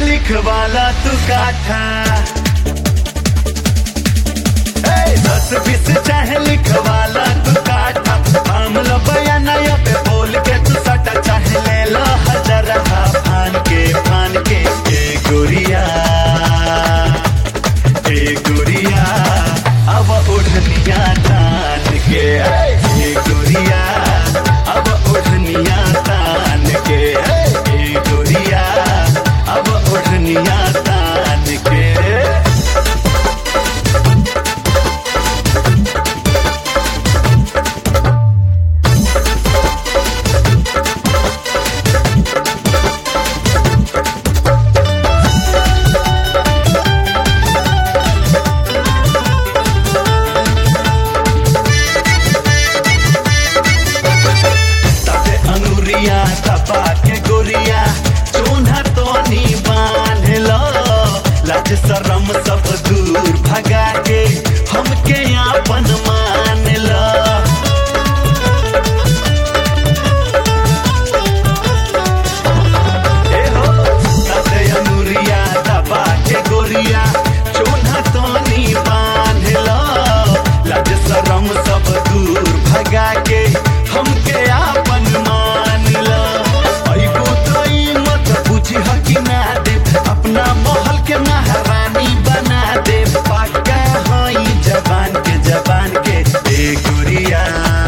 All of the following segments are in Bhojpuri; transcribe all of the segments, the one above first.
लिखवाला तू काठा ए, दस बीस चाहे लिखवाला तू काठा मामला बयान पे बोल के तू सटा चाहे ले लो हजार फान के फान के ए गोरिया ए गोरिया अब ओढ़निया तान के ए गोरिया अब ओढ़निया तान के ए गोरिया अब ओढ़निया तान के तबे अंगुरिया दबा के गोरिया चून्हा तो नी बांध लो लाज शरम सब दूर भगा के हमके आपन मान लो ए हो, तबे अंगुरिया दबा के गोरिया चून्हा तो नी बांध लो लाज शरम सब दूर भगा के हमके आपन मान लो अइबो तो ई मत बुझी हकी ना दे अपना महल के महारानी बना दे पक्का हई जबान के जबान के ए गुरिया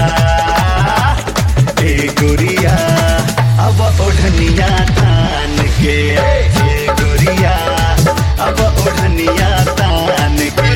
ए गुरिया अब ओढ़निया तान के ए गुरिया अब ओढ़निया तान के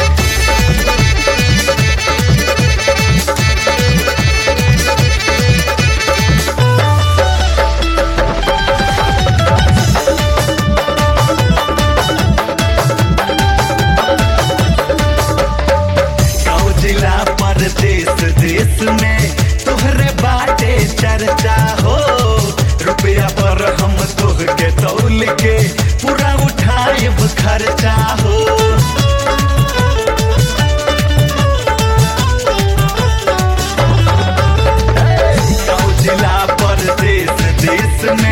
गाँव जिला परदेश देश में तोहरे बाटे चर्चा हो रुपया पर हम तोह के तौल के पूरा उठाए खर्चा हो गाँव जिला परदेश देश में